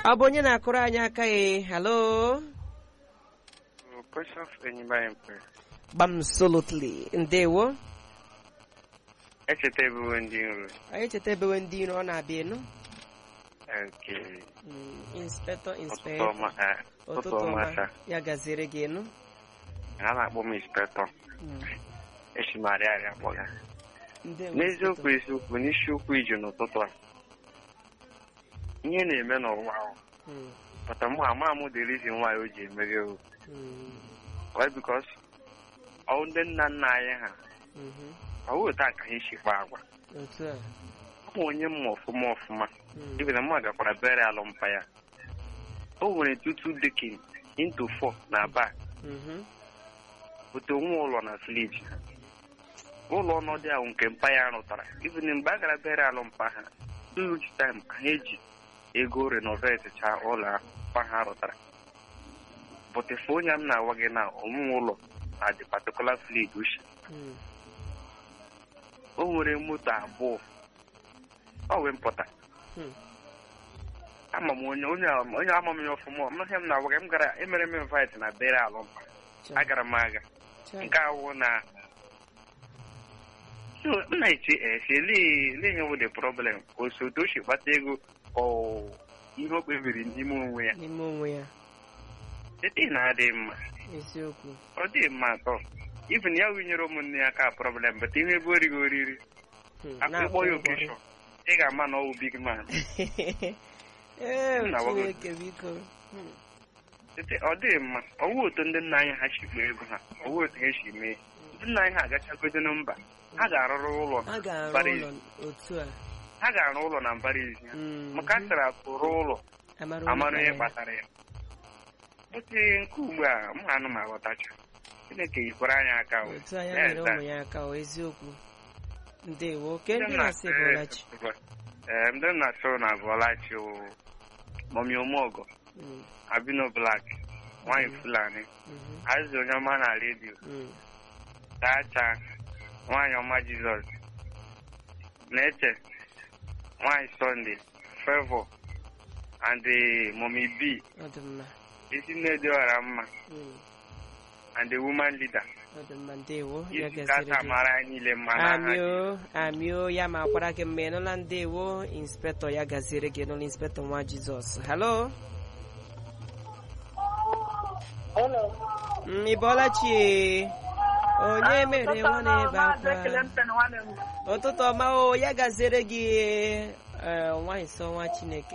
ọ bụ onye na-akụrụ anyị aka ya halo Precious Enyimbayempe. gbamsolotli ndewo Echeta ebubo ndị nro. anyị chetabewe ndị iro ọ na-abịa enu Nke Mm, inspectọ ụtụtụ inspectọ ọma eh, ụtụtụ ụtụtụ ọma ọma taa. ya gaziere gị enu Ha na-akpọ m inspectọ. Mm, Esi m arịa arịa kpọga. ndewo N'eziokwu eziokwu n'isiokwu iji n'ụtụtụ a. Ihe na-eme n'ụwa ahụ. Mm, Pata mụ ama m the reason why o ji emeghe o. mm, Why because ọ ndị nna nna anyị ha mhm. ọ wụ otu a ka ha si kpa agwa. otu a Ọ bụ onye mma ọfụma ọfụma. Mm, Ibe na mụ gakwara bere alụmpa ya. O nwere tutu dekin into four na back. mhm. bute onwe ụlọ na village ha ụlọ ọnọdụ ahụ nke mpa ya rụtara even mgbe a gara bere alụ mpa ha huge time ka ha eji ego renovate cha ụlọ ahụ mpa ha rụtara bụtefe onye m na-agwa gị na ọmụmụ ụlọ na the particular village uche Mm, o nwere moto abụọ ọ wee mpụta Hmm. ama m onye onye onye ama m ya ọfụma ọmụhe m na-agwa gị m gara emere m invite na bere alụ mpa cha, agara m aga cha. nke awụ na so m na-eche eche lee lee ihe bụ the problem ka osote o si kpata ego ọ ihe o kpebiri n'ime onwe ya n'ime onwe ya ete na-adị mma eziokwu ọ dị mma atọ even ya winyere ụmụnne ya ka problem bata ihe ebe orighị oriri Mm, akpa ịkpọ na-akwụ ya ụgwọ. okeshọn ị ga-ama na ọ bụ big man ee Nna gwa gị. chineke biko Mm, ete ọ dị mma ọwụ otu ndị nna anyị ha si kpaa ego ha ọwụ otu ha si mee ndị nna anyị ha agachagodo na mba ha ga-arụrụ ụlọ a ga-arụ mbara ụlọ ezi otu a ha ga-arụ ụlọ na mbara ezi ha Mm, maka a sịrị akụrụ ụlọ amara amara onye ihe kpara kpatara ya ote nke ugbu a m anụ m aghọtacha chineke yikwara anyị aka ya. o. otu anya Yes, nyere sir. ụmụ ya aka o eziokwu ndewo ke Ndị ndị m na-asị na-asị- bụlachi Ee, ndị m na-asị na Bọlachi o mọmi omeọgọ Mm, abino blak nwanyị fulani mhm, azụ onye ọma na redio mm, tacha nwanyị ọma jizọs na-eche nwanyị sọnde fevọ and the mọmi b ọ dị mma ezi nne dị ọra mma Mm, and the woman leader ọ dị mma ndewo ya isi gaziri kata gị mara anyị niile mma n'aha amio amio ya ma kwara gị mma ịnụla ndewo inspektọ ya gaziere gị n'ụlọ inspektọ nwa jizọs halo Hello. Mm, ị bọọla chi onye mere nwa na-ebe akwa ụtụtụ ọma o ya gaziere gị eh, nwa nsọ nwa chineke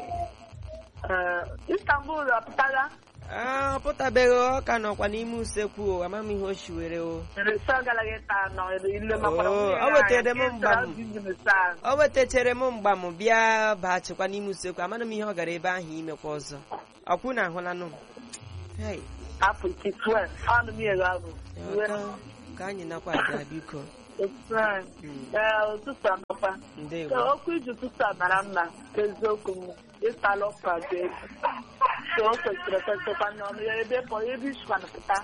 Istanbul apụtala Ah, ọ pụtabeghị ọ ka nọkwa n'ime usekwu o amam ihe o shiwere o resa galaghị taa nọ ile makwara Oh, nwunye o wetere m ya, mgba m. nke ịzụrụ saa. o wetachere m mgba m bịa baghachikwa n'ime usekwu amana m ihe ọ gara ebe ahụ imekwa ọzọ ọkwụ na ahụlanụ m Hey, Afọ ike 12 ọnụ m ego ahụ ya ka- ka anyị nakwa aga biko Mm, ee ụtụtụ anọkwa ndewo So, okwu iji ụtụtụ a mara mma ka eziokwu m ịtala ọkwa dị egwu so o kwesịrị ekwesịkwa n'ọnụ ya ebe pọ ebe isikwana pụta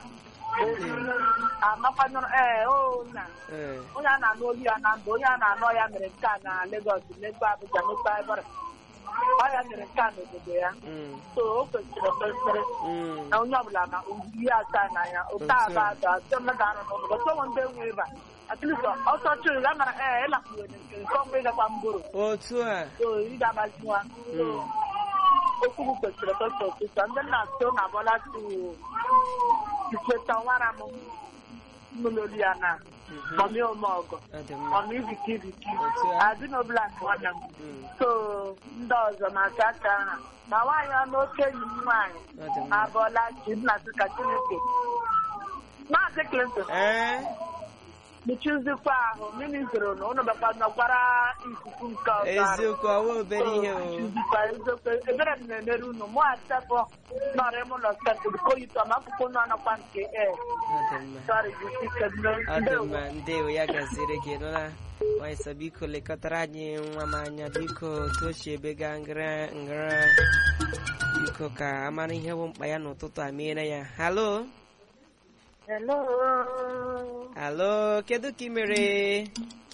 amakwanụrụ ee o na Eh, onye a na-anụ olu ya na ndụ onye a na-anụ ya mere nke a na Lagos mekwa Abuja mekwa Ebara ọ ya mere nke a n'obodo ya mm, so o kwesịrị ekwesịrị mm, na onye ọbụla ma iri asaa n'anya ụta Otu a. aba ada atọ mmadụ anọ n'obodo so nwe ndị enwe ịba atleast ọsọ chụrụ ya mara ee ịlakpuwere nke nke ọnwa ịgakwa mboro otu a so ị ga-agbazinwa so Mm. okwu m kwesịrị ekwesị ọtụtụ ndị nna so na bọla tu ikweta nwara m mmụlolu ya na Mhm. mọmi ome ọgọ ọ dị mma mọmi ibiki ibiki Otu a. adịnobla nwanne m Mm, so ndị ọzọ na-acha acha ha ma nwaanyị ọnụ oke enyi m nwaanyị ọ dị mma abọọla chi nna sị ka chineke maazị clinton ee mechizikwa ahụ mmiri zoro na ụnụ bakwa nọkwara ikuku nke ọzọ arụ. eziokwu ọwa obere ihe o mechizikwa eziokwu ebere m na-emere unu mụ achapụ nọrọ ime ụlọ steepụ koyito ma akwụkwọ nọ nọkwa nke e ọ dị mma sọrị jisike ọ dị mma ndewo ya gaziere gị nụla nwanyị sọ biko lekọtara anyị nwa m anya biko otu o si ebega ngara ngara biko ka amara ihe bụ mkpa ya n'ụtụtụ a meere ya halo Hello. halo kedu ka ị mere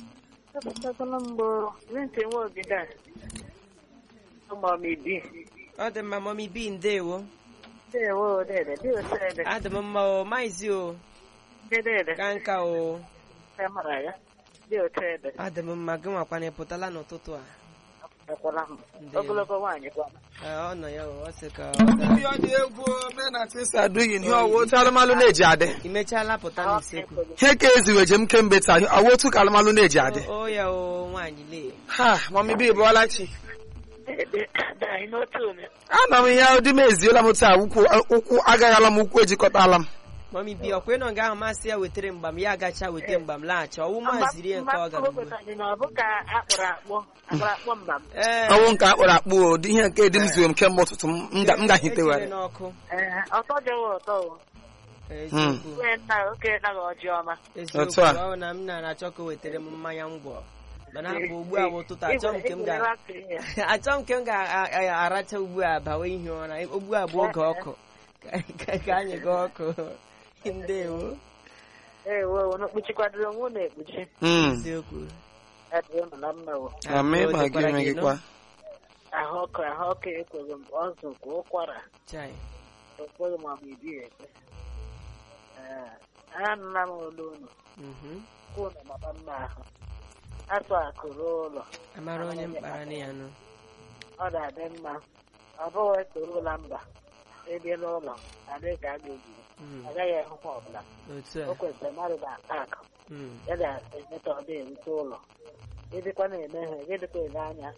Epụtakwala mbụ Vincent Nwobido a. Ụmụ m ibi. ọ dị mma mọmi bi ndewo Ndewo dede, dị otu ede. adị m mma o maizi o Dede, ka nka o ka mara ya. Dị otu ede. adị m mma gị nwakwana ị pụtala n'ụtụtụ a Ekwela m. Ndewo. Ogologo nwaanyị kwa. Ee, ọ nọ ya o ọ sị ka ndị ọ dị egwu ome na tisa aduyi ihe ọwụ otu alụmalụ na-eji adị ị mechaala pụta n'usekwu ihe ka eziwe jem kemgbe taa ọwụ otu ka alụmalụ na-eji adị o o ya o nwaanyị lee ha mami bi bụọla chi Dede, anyị n'otu ome. ana m ihe dị m eziola m taa ụkwụ ụkwụ agaghala m ụkwụ ejikọtala m mọmi bi ọkwa ịnọ nga ahụ masị ya wetere mgbam ya agacha weta mgbam laghachi ọwụ maziri ya nke ọ gara ugbu a. dị na ọ bụ ka akpọrọ akpọ akpọrọ akpọ mba m. ee ọwụ nke akpọrọ akpụ o dị ihe nke dị m ziwe m kemgbe ụtụtụ m m ga- m echere gahitewara n'ọkụ Ee, ọtọ jọwọ ọtọ o. eziokwu Nwee nna oke naghị ọjị ọma. eziokwu Otu a. ọ na m na-achọ ka o wetara m mmanya ngwọ mana abụ ugbu a bụ ụtụtụ achọ m nke m ga achọ m nke m ga-aracha ugbu a bawa ihe ụra ugbu a bụ oge ọkụ Ka- ka- ka anyị gaa ọkụ ndewo Ee, wo, n'okpuchikwadoro onwe unu ekpuchi. Mm. eziokwu Adịghị unu na mma wo. Amị Ọ ma gị dịkwara onwe gị nọ? kwa Ahụ ọkụ ahụ ọkụ ekweghị m ọzọ nke ụkwara. Chai. Ekweghị m ọma ibi ekpe. Ee, anụla m olu unu. Mhm. Unu mama mma ahụ. Atụ akụrụ ụlọ. amara onye mkpara na ya nụ Ọ ga-adị mma. Ọ bụghị torula mba. Ebiela ụlọ. Adịghị ka a ga-eji. Mm. Agaghị ehụkwa ọbụla. otu O a kwesịrị mmadụ ga-ata akụ. Mm. ya ga-emeta ọ na-erute ụlọ ịdịkwa na-eme ha gị dịkwa ele anya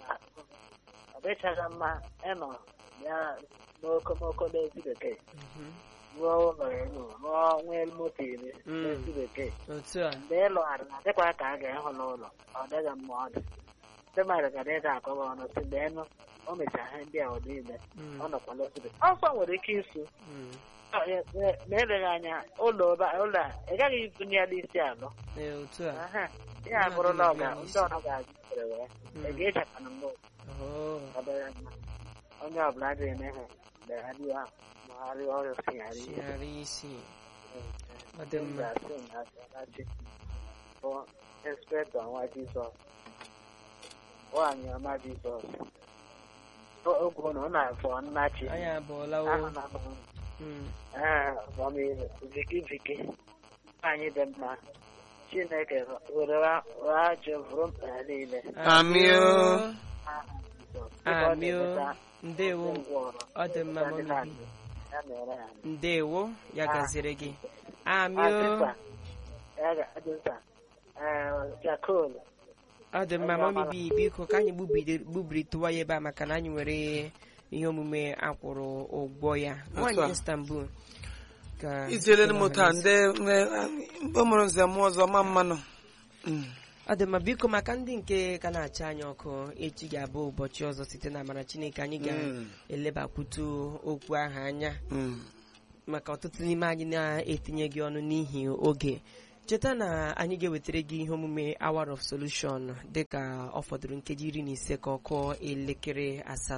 ọ dịchaghị mma ịnọ ya n'okomoko n'ezi bekee Mhm. rụọ ụlọ elu rụọ nwee moto iri Mm. n'ezi bekee otu a mgbe ị lụgharị na dịkwa ka a ga-ehụ n'ụlọ ọ dịghị mma ọ dị ndị mmadụ gara ịga akọwa ọnụ si mgbe enu o mechara ihe ndị a ọ niile Mm. ọ nọkwa n'ozi bekee ọsọ nwere ike isu Mm. ọ, e- e- ma eleghị anya ụlọ ụba- ụlọ a ị gaghị ibunye ya n'isi alụ Ee, otu a Aha, ya abụrụla ọga ndị ọrụ ga-azụtere wee Mm. ị ga-echekwana mbụ Oh. obere mma onye ọbụla adịghị eme ha mgbe ha dị ahụ ma ha rịọ ọrịa sigharị chigharị isi ọ dị mma ga-asị na asị bụ inspektọ nwa jizọs nwaanyị ọma jizọs O- oge ụnụ ọ na-afọ nnachi anyị abụọla ahụ o na Mm. viki viki nwaanyị dị mma chineke were ajọ vụrụ mkpa ya niile Amị o. Aha Jizọs. Dịka ọ amị o na-emeta ndewo ndị ngwọrọ, ọ dị mma ndị mọmi na-adị, bi ya mere ha. ndewo ya Ah. gaziri gị amị Adịsa, o ya ga- adịsa, eh, Jakol, ọ dị mma Onye mọmi ọmara. bi biko ka anyị gbubiri- gbubiritụwa ya ebe a maka na anyị nwere ihe omume akwụrụ ụgwọ ya a. nwaanyị istanbul ka iziele m taa ndị mgbe mụrụ nze m ọzọ ma mmanụ Mm. ọ dị mma biko maka ndị nke ka na-acha anyị ọkụ echi ga-abụ ụbọchị ọzọ site na amara chineke anyị Mm. ga-elebakwutu okwu ahụ anya Mm. maka ọtụtụ n'ime anyị na-etinye gị ọnụ n'ihi oge cheta na anyị ga-ewetara gị ihe omume hour of solution dịka ọ fọdụrụ nkeji iri na ise ka ọ kụọ elekere asatọ